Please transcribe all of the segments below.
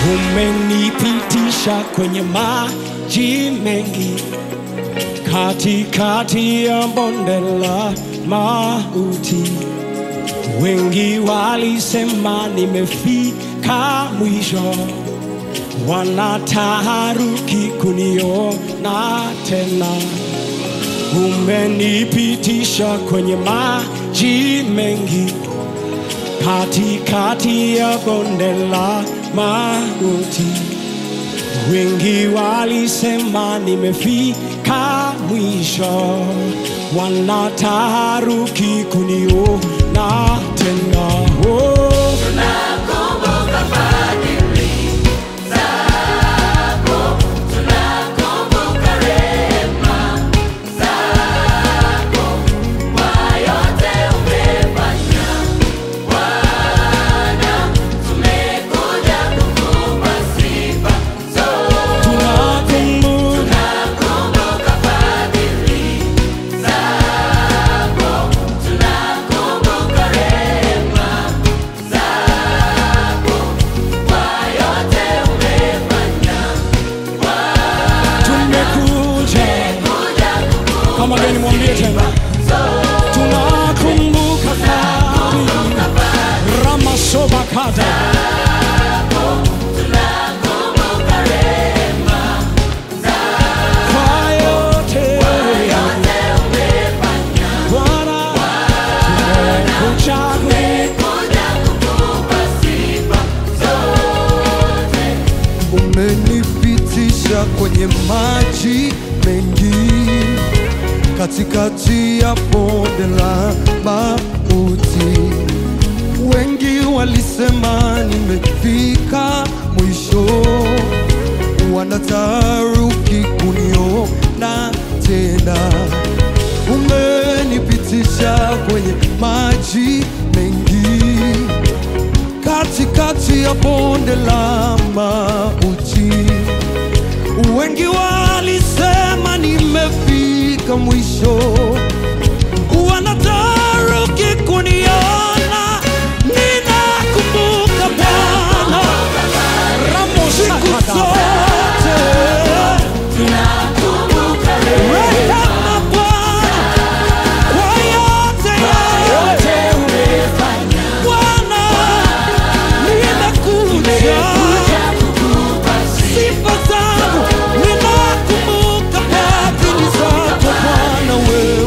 umenipitisha kwenye maji mengi, katikati ya bonde la mauti. Wengi walisema nimefika mwisho, wanataharuki kuniona tena. Umenipitisha kwenye maji mengi, katikati ya bonde la mauti. Wengi walisema nimefika mwisho, wanataharuki kuniona tena. Oh. Tunakumbuka fadhili zako, tunakumbuka rehema zako, kwa yote umefanya Bwana, tumekuja kukupa sifa zote. Tunakumbuka Tunakumbuka fadhili zako, tunakumbuka rehema zako, kwa yote umefanya tumekuja kuja kama gani, mwambie tena, tunakumbuka fadhili ramasobakata tunakumbuka rehema kwa yote umefanya Bwana, tumekuja kuja kukupa sifa zote. umenipitisha kwenye maji mengi katikati ya bonde la mauti. Wengi walisema nimefika mwisho, wanataharuki kuniona tena. Umenipitisha kwenye maji mengi katikati ya bonde la mauti. Wengi walisema nimefika mwisho, wanataharuki kuniona. Ninakumbuka Bwana siku zote, Tunakumbuka rehema Bwana kwa yote yote. Bwana nimekuja kukupa sifa zangu ninakumbuka fadhili zako Bwana wewe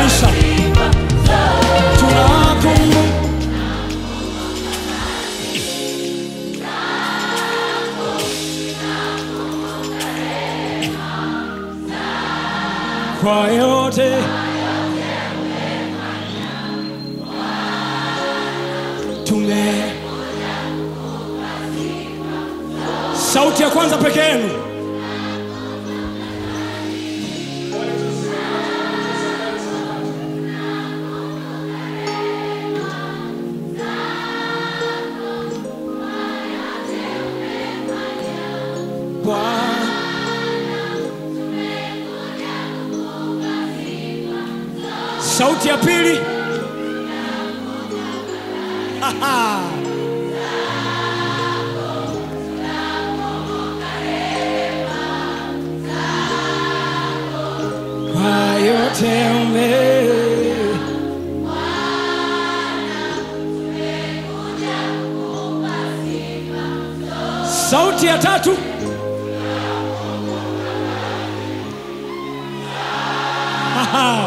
kanisa tunakumbuka kwa yote tume sauti ya kwanza peke yenu Bwana sauti ya pili Aha. kwa yote ume sauti ya tatu Aha.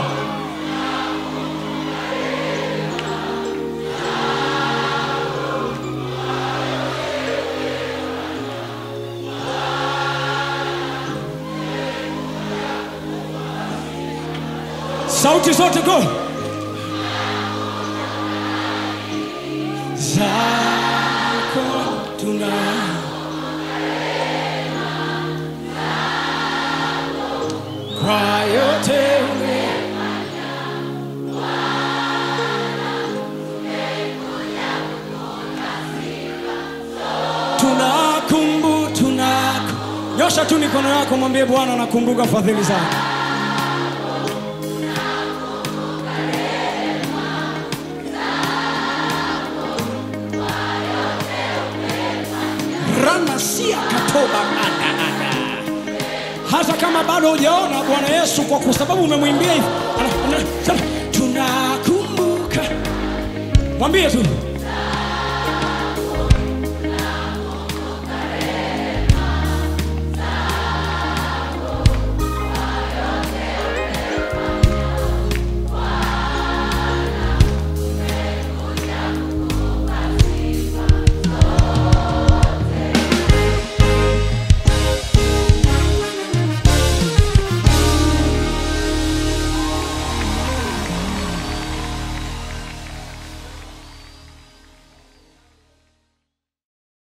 sauti zote go zako tuna kwa yote ume- tunakumbu tunaku nyosha tu mikono yako mwambie bwana nakumbuka fadhili zako ranasia katoba ananana. hata kama bado hujaona bwana yesu kwa kwa sababu umemwimbia hivi ana- ana- sema, tunakumbuka mwambie tu